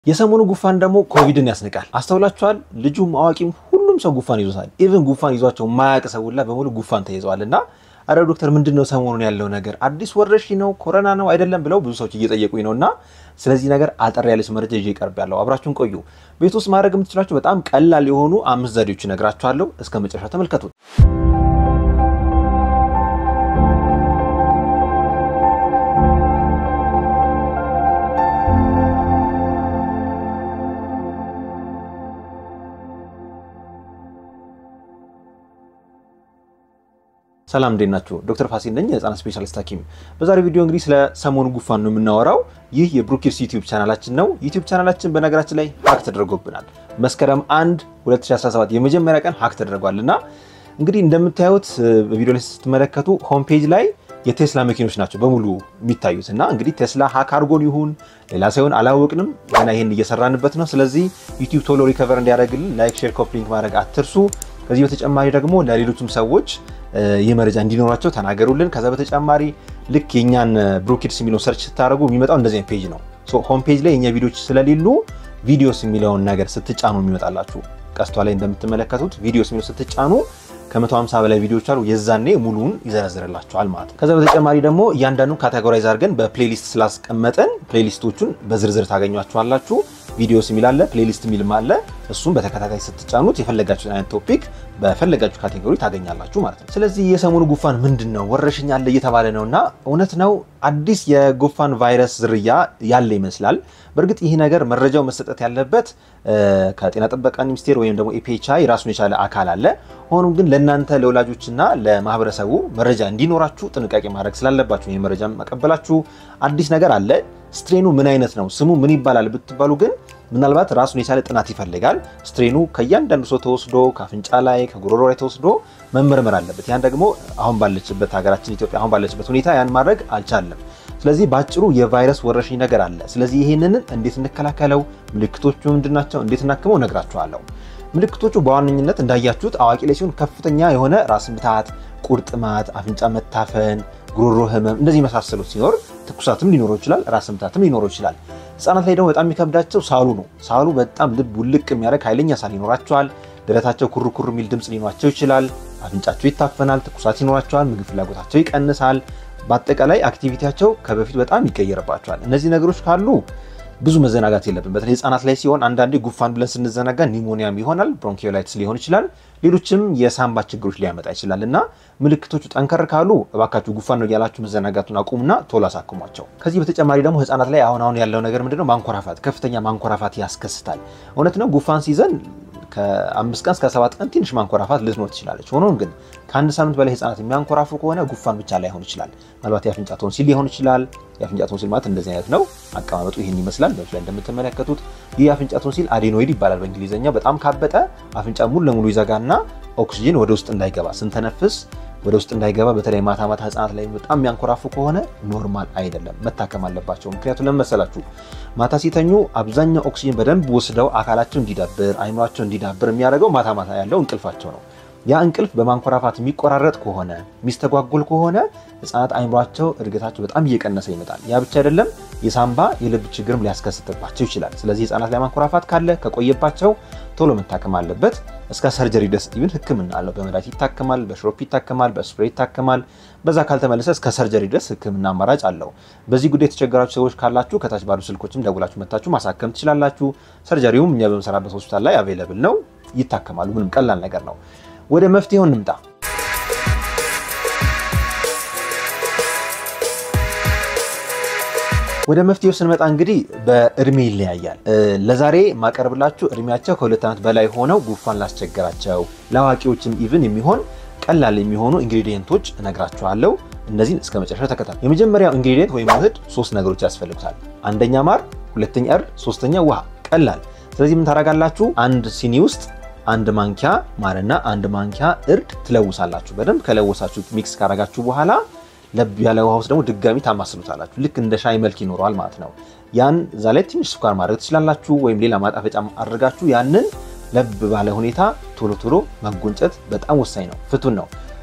የሰሞኑ ጉፋን ደግሞ ኮቪድን ያስንቃል። አስተውላችኋል? ልጁም አዋቂም ሁሉም ሰው ጉፋን ይዞታል። ኢቭን ጉፋን ይዟቸው የማያውቅ ሰው ሁላ በሙሉ ጉፋን ተይዘዋል። እና አረ ዶክተር ምንድን ነው ሰሞኑን ያለው ነገር አዲስ ወረርሽኝ ነው ኮሮና ነው አይደለም ብለው ብዙ ሰዎች እየጠየቁኝ ነው። እና ስለዚህ ነገር አጠር ያለች መረጃ ይዤ ቀርብ ያለው አብራችሁን ቆዩ። ቤት ውስጥ ማድረግ የምትችላቸው በጣም ቀላል የሆኑ አምስት ዘዴዎች እነግራችኋለሁ። እስከ መጨረሻ ተመልከቱት። ሰላም እንዴት ናችሁ? ዶክተር ፋሲል ነኝ የህፃናት ስፔሻሊስት ሐኪም። በዛሬው ቪዲዮ እንግዲህ ስለ ሰሞኑ ጉፋን ነው የምናወራው። ይህ የብሩኪርስ ዩቲዩብ ቻናላችን ነው። ዩቲዩብ ቻናላችን በነገራችን ላይ ሀክ ተደርጎብናል። መስከረም 1 2017 የመጀመሪያ ቀን ሀክ ተደርጓል እና እንግዲህ እንደምታዩት በቪዲዮ ላይ ስትመለከቱ ሆም ፔጅ ላይ የቴስላ መኪኖች ናቸው በሙሉ የሚታዩት እና እንግዲህ ቴስላ ሀክ አድርጎን ይሁን ሌላ ሳይሆን አላወቅንም። ገና ይህን እየሰራንበት ነው። ስለዚህ ዩቲዩብ ቶሎ ሪከቨር እንዲያደርግልን ላይክ፣ ሼር፣ ኮፕሊንክ ማድረግ አትርሱ። ከዚህ በተጨማሪ ደግሞ ለሌሎችም ሰዎች ይህ መረጃ እንዲኖራቸው ተናገሩልን። ከዛ በተጨማሪ ልክ የእኛን ብሩኪድስ የሚለውን ሰርች ስታደርጉ የሚመጣው እንደዚህ ፔጅ ነው። ሆም ፔጅ ላይ የእኛ ቪዲዮዎች ስለሌሉ ቪዲዮስ የሚለውን ነገር ስትጫኑ የሚመጣላችሁ ቀስቷ ላይ እንደምትመለከቱት ቪዲዮስ የሚለው ስትጫኑ ከ150 በላይ ቪዲዮዎች አሉ። የዛኔ ሙሉውን ይዘረዝርላቸዋል ማለት ነው። ከዛ በተጨማሪ ደግሞ እያንዳንዱ ካቴጎራይዝ አድርገን በፕሌሊስት ስላስቀመጠን ፕሌሊስቶቹን በዝርዝር ታገኟቸዋላችሁ። ቪዲዮስ የሚል አለ፣ ፕሌሊስት የሚልም አለ። እሱም በተከታታይ ስትጫኑት የፈለጋችሁን አይነት ቶፒክ በፈለጋችሁ ካቴጎሪ ታገኛላችሁ ማለት ነው። ስለዚህ የሰሞኑ ጉፋን ምንድን ነው? ወረርሽኝ አለ እየተባለ ነው እና እውነት ነው አዲስ የጉፋን ቫይረስ ዝርያ ያለ ይመስላል። በእርግጥ ይህ ነገር መረጃው መሰጠት ያለበት ከጤና ጥበቃ ሚኒስቴር ወይም ደግሞ ኤፒኤችአይ ራሱን የቻለ አካል አለ። ሆኖም ግን ለእናንተ ለወላጆችና ለማህበረሰቡ መረጃ እንዲኖራችሁ ጥንቃቄ ማድረግ ስላለባችሁ ይህ መረጃ መቀበላችሁ አዲስ ነገር አለ ስትሬኑ ምን አይነት ነው ስሙ ምን ይባላል ብትባሉ ግን ምናልባት ራሱን የቻለ ጥናት ይፈልጋል። ስትሬኑ ከእያንዳንዱ ሰው ተወስዶ ከአፍንጫ ላይ ከጉሮሮ ላይ ተወስዶ መመርመር አለበት። ያን ደግሞ አሁን ባለችበት ሀገራችን ኢትዮጵያ አሁን ባለችበት ሁኔታ ያን ማድረግ አልቻለም። ስለዚህ በአጭሩ የቫይረስ ወረርሽኝ ነገር አለ። ስለዚህ ይህንን እንዴት እንከላከለው፣ ምልክቶቹ ምንድናቸው፣ እንዴት እናክመው እነግራችኋለሁ። ምልክቶቹ በዋነኝነት እንዳያችሁት አዋቂ ላይ ሲሆን ከፍተኛ የሆነ ራስ ምታት፣ ቁርጥማት፣ አፍንጫ መታፈን ጉሮሮ ህመም እንደዚህ የመሳሰሉት ሲኖር ትኩሳትም ሊኖረው ይችላል። ራስ ምታትም ሊኖረው ይችላል። ህጻናት ላይ ደግሞ በጣም የሚከብዳቸው ሳሉ ነው። ሳሉ በጣም ልብ ውልቅ የሚያደርግ ኃይለኛ ሳል ይኖራቸዋል። ደረታቸው ኩርኩር የሚል ድምፅ ሊኖራቸው ይችላል። አፍንጫቸው ይታፈናል። ትኩሳት ይኖራቸዋል። ምግብ ፍላጎታቸው ይቀንሳል። በአጠቃላይ አክቲቪቲያቸው ከበፊት በጣም ይቀየርባቸዋል። እነዚህ ነገሮች ካሉ ብዙ መዘናጋት የለብን። በተለይ ህጻናት ላይ ሲሆን አንዳንዴ ጉፋን ብለን ስንዘናጋ ኒሞኒያም ይሆናል፣ ብሮንኪዮላይትስ ሊሆን ይችላል፣ ሌሎችም የሳምባ ችግሮች ሊያመጣ ይችላል እና ምልክቶቹ ጠንከር ካሉ እባካችሁ ጉፋን ነው እያላችሁ መዘናጋቱን አቁሙና ቶሎ አሳክሟቸው። ከዚህ በተጨማሪ ደግሞ ህጻናት ላይ አሁን አሁን ያለው ነገር ምንድነው? ማንኮራፋት፣ ከፍተኛ ማንኮራፋት ያስከስታል። እውነት ነው ጉፋን ሲይዘን ከአምስት ቀን እስከ ሰባት ቀን ትንሽ ማንኮራፋት ልትኖር ትችላለች። ሆኖም ግን ከአንድ ሳምንት በላይ ህጻናት የሚያንኮራፉ ከሆነ ጉፋን ብቻ ላይሆን ይችላል። ምናልባት የአፍንጫ ቶንሲል ሊሆን ይችላል። የአፍንጫ ቶንሲል ማለት እንደዚህ አይነት ነው። አቀማመጡ ይህን ይመስላል። በዚህ ላይ እንደምትመለከቱት ይህ የአፍንጫ ቶንሲል አዴኖይድ ይባላል በእንግሊዝኛ። በጣም ካበጠ አፍንጫ ሙሉ ለሙሉ ይዘጋና ኦክሲጅን ወደ ውስጥ እንዳይገባ ስንተነፍስ ወደ ውስጥ እንዳይገባ በተለይ ማታ ማታ ህጻናት ላይ በጣም የሚያንኮራፉ ከሆነ ኖርማል አይደለም፣ መታከም አለባቸው። ምክንያቱም ለምን መሰላችሁ? ማታ ሲተኙ አብዛኛው ኦክሲጅን በደንብ ወስደው አካላቸው እንዲዳብር አይምሯቸው እንዲዳብር የሚያደርገው ማታ ማታ ያለው እንቅልፋቸው ነው። ያ እንቅልፍ በማንኮራፋት የሚቆራረጥ ከሆነ የሚስተጓጎል ከሆነ ህጻናት አይምሯቸው እድገታቸው በጣም እየቀነሰ ይመጣል። ያ ብቻ አይደለም፣ የሳምባ የልብ ችግርም ሊያስከስትባቸው ይችላል። ስለዚህ ህጻናት ላይ ማንኮራፋት ካለ ከቆየባቸው ቶሎ መታከም አለበት። እስከ ሰርጀሪ ድረስ ኢቭን ህክምና አለው። በመድኃኒት ይታከማል፣ በሽሮፕ ይታከማል፣ በስፕሬይ ይታከማል። በዛ ካልተመለሰ እስከ ሰርጀሪ ድረስ ህክምና አማራጭ አለው። በዚህ ጉዳይ የተቸገራችሁ ሰዎች ካላችሁ ከታች ባሉ ስልኮችም ደውላችሁ መታችሁ ማሳከም ትችላላችሁ። ሰርጀሪውም እኛ በምሰራበት ሆስፒታል ላይ አቬለብል ነው፣ ይታከማሉ። ምንም ቀላል ነገር ነው። ወደ መፍትሄው እንምጣ። ወደ መፍትሄው ስንመጣ እንግዲህ በእድሜ ይለያያል። ለዛሬ ማቀርብላችሁ እድሜያቸው ከሁለት ዓመት በላይ ሆነው ጉፋን ላስቸገራቸው ለአዋቂዎችም ኢቭን የሚሆን ቀላል የሚሆኑ ኢንግሪዲየንቶች እነግራችኋለሁ። እነዚህን እስከ መጨረሻ ተከታተሉ። የመጀመሪያው ኢንግሪዲየንት ወይም ውህድ ሶስት ነገሮች ያስፈልጉታል። አንደኛ ማር፣ ሁለተኛ እርድ፣ ሶስተኛ ውሃ። ቀላል። ስለዚህ ምን ታደርጋላችሁ? አንድ ሲኒ ውስጥ አንድ ማንኪያ ማርና አንድ ማንኪያ እርድ ትለውሳላችሁ። በደንብ ከለወሳችሁ ሚክስ ካረጋችሁ በኋላ ለብ ያለ ውሃ ውስጥ ደግሞ ድጋሚ ታማስሉታላችሁ። ልክ እንደ ሻይ መልክ ይኖረዋል ማለት ነው። ያን እዛ ላይ ትንሽ ስኳር ማድረግ ትችላላችሁ፣ ወይም ሌላ ማጣፈጫ አድርጋችሁ ያንን ለብ ባለ ሁኔታ ቶሎ ቶሎ መጎንጨት በጣም ወሳኝ ነው። ፍቱን ነው።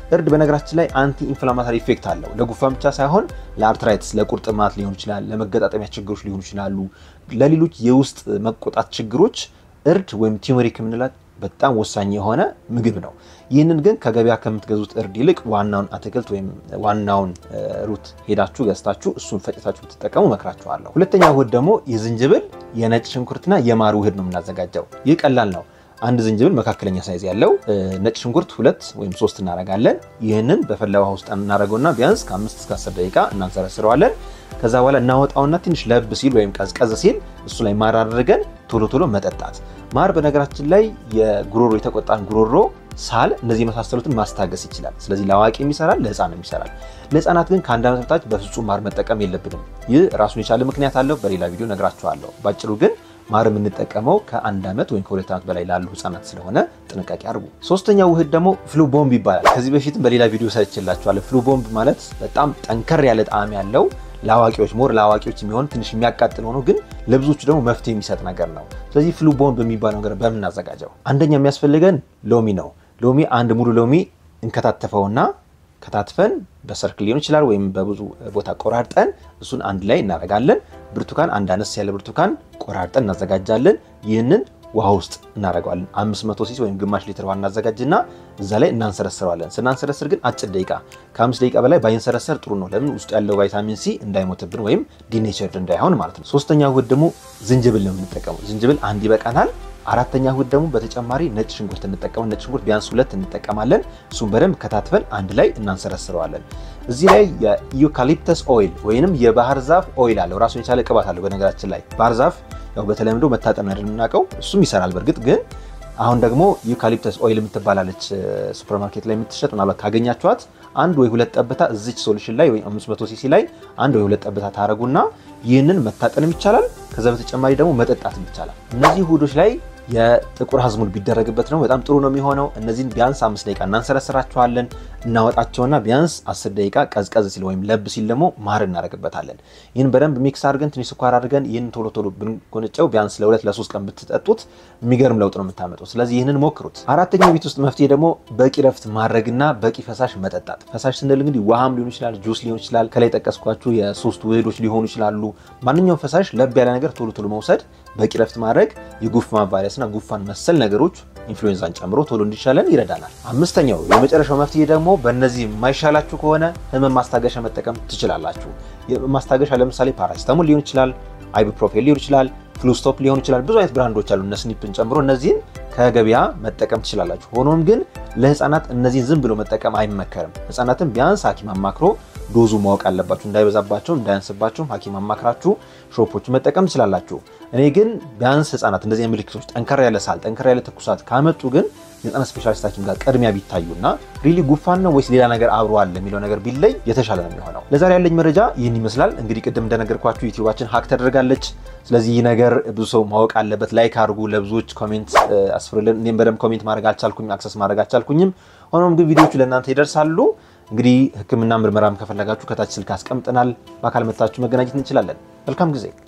እርድ በነገራችን ላይ አንቲ ኢንፍላማታሪ ኢፌክት አለው። ለጉንፋን ብቻ ሳይሆን ለአርትራይትስ፣ ለቁርጥማት ሊሆን ይችላል፣ ለመገጣጠሚያ ችግሮች ሊሆኑ ይችላሉ፣ ለሌሎች የውስጥ መቆጣት ችግሮች እርድ ወይም ቲዩመሪክ የምንላት በጣም ወሳኝ የሆነ ምግብ ነው። ይህንን ግን ከገበያ ከምትገዙት እርድ ይልቅ ዋናውን አትክልት ወይም ዋናውን ሩት ሄዳችሁ ገዝታችሁ እሱን ፈጭታችሁ ብትጠቀሙ መክራችኋለሁ። ሁለተኛ ውህድ ደግሞ የዝንጅብል የነጭ ሽንኩርትና የማር ውህድ ነው የምናዘጋጀው። ይህ ቀላል ነው። አንድ ዝንጅብል መካከለኛ ሳይዝ ያለው ነጭ ሽንኩርት ሁለት ወይም ሶስት እናደርጋለን። ይህንን በፈላ ውሃ ውስጥ እናደርገውና ቢያንስ ከአምስት እስከ አስር ደቂቃ እናንሰረስረዋለን። ከዛ በኋላ እናወጣውና ትንሽ ለብ ሲል ወይም ቀዝቀዝ ሲል እሱ ላይ ማር አድርገን ቶሎ ቶሎ መጠጣት። ማር በነገራችን ላይ የጉሮሮ የተቆጣን ጉሮሮ፣ ሳል፣ እነዚህ የመሳሰሉትን ማስታገስ ይችላል። ስለዚህ ለአዋቂም ይሰራል፣ ለሕፃንም ይሰራል። ለሕፃናት ግን ከአንድ ዓመት በታች በፍጹም ማር መጠቀም የለብንም። ይህ ራሱን የቻለ ምክንያት አለው። በሌላ ቪዲዮ ነግራችኋለሁ። ባጭሩ ግን ማር የምንጠቀመው ከአንድ ዓመት ወይም ከሁለት ዓመት በላይ ላሉ ህጻናት ስለሆነ ጥንቃቄ አድርጉ። ሶስተኛው ውህድ ደግሞ ፍሉ ቦምብ ይባላል። ከዚህ በፊትም በሌላ ቪዲዮ ሰርችላችኋለሁ። ፍሉ ቦምብ ማለት በጣም ጠንከር ያለ ጣዕም ያለው ለአዋቂዎች ሞር ለአዋቂዎች የሚሆን ትንሽ የሚያቃጥል ሆኖ ግን ለብዙዎቹ ደግሞ መፍትሄ የሚሰጥ ነገር ነው። ስለዚህ ፍሉ ቦምብ የሚባለው ነገር በምናዘጋጀው አንደኛ የሚያስፈልገን ሎሚ ነው። ሎሚ አንድ ሙሉ ሎሚ እንከታተፈውና ከታትፈን በሰርክል ሊሆን ይችላል ወይም በብዙ ቦታ ቆራርጠን እሱን አንድ ላይ እናደርጋለን። ብርቱካን አንድ አነስ ያለ ብርቱካን ቆራርጠን እናዘጋጃለን። ይህንን ውሃ ውስጥ እናደርገዋለን። 500 ሲሲ ወይም ግማሽ ሊትር ውሃ እናዘጋጅና እዛ ላይ እናንሰረስረዋለን። ስናንሰረስር ግን አጭር ደቂቃ ከአምስት ደቂቃ በላይ ባይንሰረሰር ጥሩ ነው። ለምን ውስጡ ያለው ቫይታሚን ሲ እንዳይሞትብን ወይም ዲኔቸርድ እንዳይሆን ማለት ነው። ሶስተኛ ውህድ ደግሞ ዝንጅብል ነው የምንጠቀመው። ዝንጅብል አንድ ይበቃናል። አራተኛ ውህድ ደግሞ በተጨማሪ ነጭ ሽንኩርት እንጠቀመ ነጭ ሽንኩርት ቢያንስ ሁለት እንጠቀማለን። እሱም በደንብ ከታትፈን አንድ ላይ እናንሰረስረዋለን። እዚህ ላይ የዩካሊፕተስ ኦይል ወይንም የባህር ዛፍ ኦይል አለው። ራሱን የቻለ ቅባት አለው። በነገራችን ላይ ባህር ዛፍ ያው በተለምዶ መታጠን ነው የምናውቀው፣ እሱም ይሰራል። በእርግጥ ግን አሁን ደግሞ ዩካሊፕተስ ኦይል የምትባላለች ሱፐርማርኬት ላይ የምትሸጥ ምናልባት ካገኛችኋት አንድ ወይ ሁለት ጠብታ እዚች ሶሉሽን ላይ ወይ 500 ሲሲ ላይ አንድ ወይ ሁለት ጠብታ ታረጉና ይህንን መታጠንም ይቻላል። ከዛ በተጨማሪ ደግሞ መጠጣትም ይቻላል። እነዚህ ውህዶች ላይ የጥቁር አዝሙድ ቢደረግበት ነው በጣም ጥሩ ነው የሚሆነው። እነዚህን ቢያንስ አምስት ደቂቃ እናንሰረስራቸዋለን። እናወጣቸውና ቢያንስ አስር ደቂቃ ቀዝቀዝ ሲል ወይም ለብ ሲል ደግሞ ማር እናደርግበታለን። ይህን በደንብ ሚክስ አድርገን ትንሽ ስኳር አድርገን ይህን ቶሎ ቶሎ ብንጎነጨው ቢያንስ ለሁለት ለሶስት ቀን ብትጠጡት የሚገርም ለውጥ ነው የምታመጡት። ስለዚህ ይህንን ሞክሩት። አራተኛው ቤት ውስጥ መፍትሄ ደግሞ በቂ ረፍት ማድረግና በቂ ፈሳሽ መጠጣት። ፈሳሽ ስንል እንግዲህ ውሃም ሊሆን ይችላል፣ ጁስ ሊሆን ይችላል፣ ከላይ ጠቀስኳችሁ የሶስት ውህዶች ሊሆኑ ይችላሉ። ማንኛውም ፈሳሽ ለብ ያለ ነገር ቶሎ ቶሎ መውሰድ፣ በቂ ረፍት ማድረግ የጉንፋን ቫይረስና ጉንፋን መሰል ነገሮች ኢንፍሉዌንዛን ጨምሮ ቶሎ እንዲሻለን ይረዳናል። አምስተኛው የመጨረሻው መፍትሄ ደግሞ በእነዚህ የማይሻላችሁ ከሆነ ህመም ማስታገሻ መጠቀም ትችላላችሁ። ማስታገሻ ለምሳሌ ፓራሲታሞል ሊሆን ይችላል፣ አይቡፕሮፌን ሊሆን ይችላል፣ ፍሉስቶፕ ሊሆን ይችላል። ብዙ አይነት ብራንዶች አሉ እነ ስኒፕን ጨምሮ እነዚህን ከገበያ መጠቀም ትችላላችሁ። ሆኖም ግን ለህፃናት እነዚህን ዝም ብሎ መጠቀም አይመከርም። ህፃናትን ቢያንስ ሐኪም አማክሮ ዶዙ ማወቅ አለባችሁ። እንዳይበዛባቸውም እንዳያንስባቸውም ሐኪም አማክራችሁ ሾፖቹ መጠቀም ትችላላችሁ። እኔ ግን ቢያንስ ህፃናት እንደዚህ ምልክቶች ጠንከር ያለ ሳል፣ ጠንከር ያለ ትኩሳት ካመጡ ግን የህፃናት ስፔሻሊስት ሐኪም ጋር ቅድሚያ ቢታዩና ሪሊ ጉንፋን ነው ወይስ ሌላ ነገር አብሮ አለ የሚለው ነገር ቢለይ የተሻለ ነው የሚሆነው። ለዛሬ ያለኝ መረጃ ይህን ይመስላል። እንግዲህ ቅድም እንደነገርኳችሁ ዩቲዩባችን ሀክ ተደርጋለች። ስለዚህ ይህ ነገር ብዙ ሰው ማወቅ አለበት። ላይክ አድርጉ፣ ለብዙዎች ኮሜንት አስፍርልን። እኔም በደንብ ኮሜንት ማድረግ አልቻልኩኝም፣ አክሰስ ማድረግ አልቻልኩኝም። ሆኖም ግን ቪዲዮቹ ለእናንተ ይደርሳሉ። እንግዲህ ህክምና ምርመራም ከፈለጋችሁ ከታች ስልክ አስቀምጠናል። በአካል መታችሁ መገናኘት እንችላለን። መልካም ጊዜ